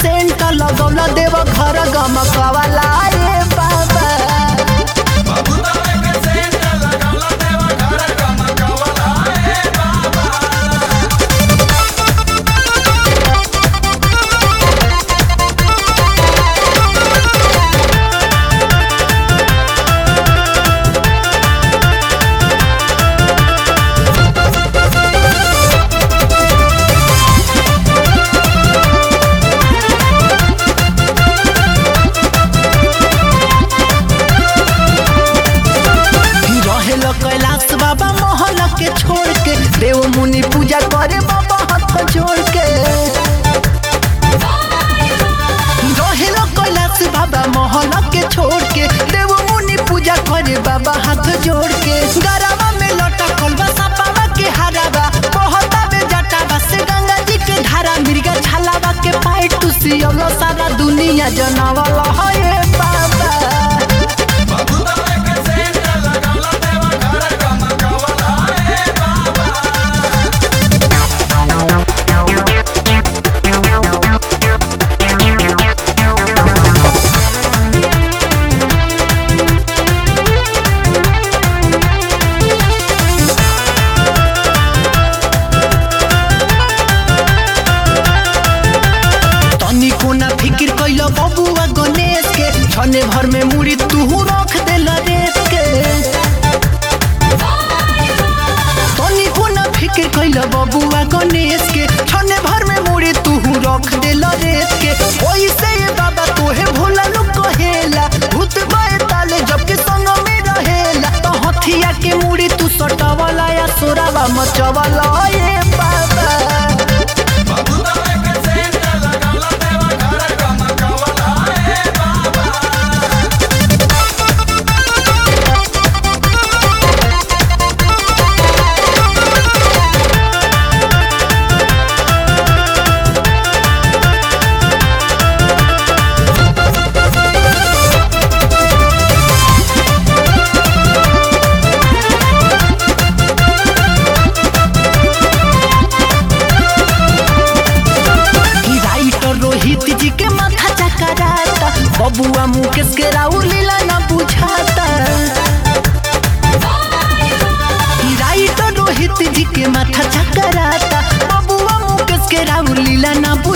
scent लगौला देव घर गमकवाला रे बाबा रहेल कैलाश बाबा मोहल के छोड़ के देव मुनि पूजा करे बाबा हाथ जोड़ के रहेल कैलाश बाबा मोहल के छोड़ के देव मुनि पूजा करे बाबा हाथ जोड़ के गरावा में लटकल बा सपावा के हरावा बहता में जटावा से गंगा जी के धारा मिर्गा छालावा के पाई टुसियल सारा दुनिया जनावल है बाबा तनिको ना फिकिर कैलो बबुआ गणेश के छने भर में मुड़ी तू रख देल रेत के तनिको ना फिकिर कैलो बबुआ गणेश के छने भर में मुड़ी तू रख देल रेत के ओइसे ये बाबा तोहे भोला नु कहेला भूत बाए ताले जबकि संग में रहेला तो हथिया के मुड़ी तू सटावला या सोरावा मचवाला ये बाबा कि राइटर रोहित जी के माथा चकराता बबुआ मुकेश के राउर लीला ना बुझाता कि राइटर रोहित जी के माथा चकराता बबुआ मुकेश के राउर लीला ना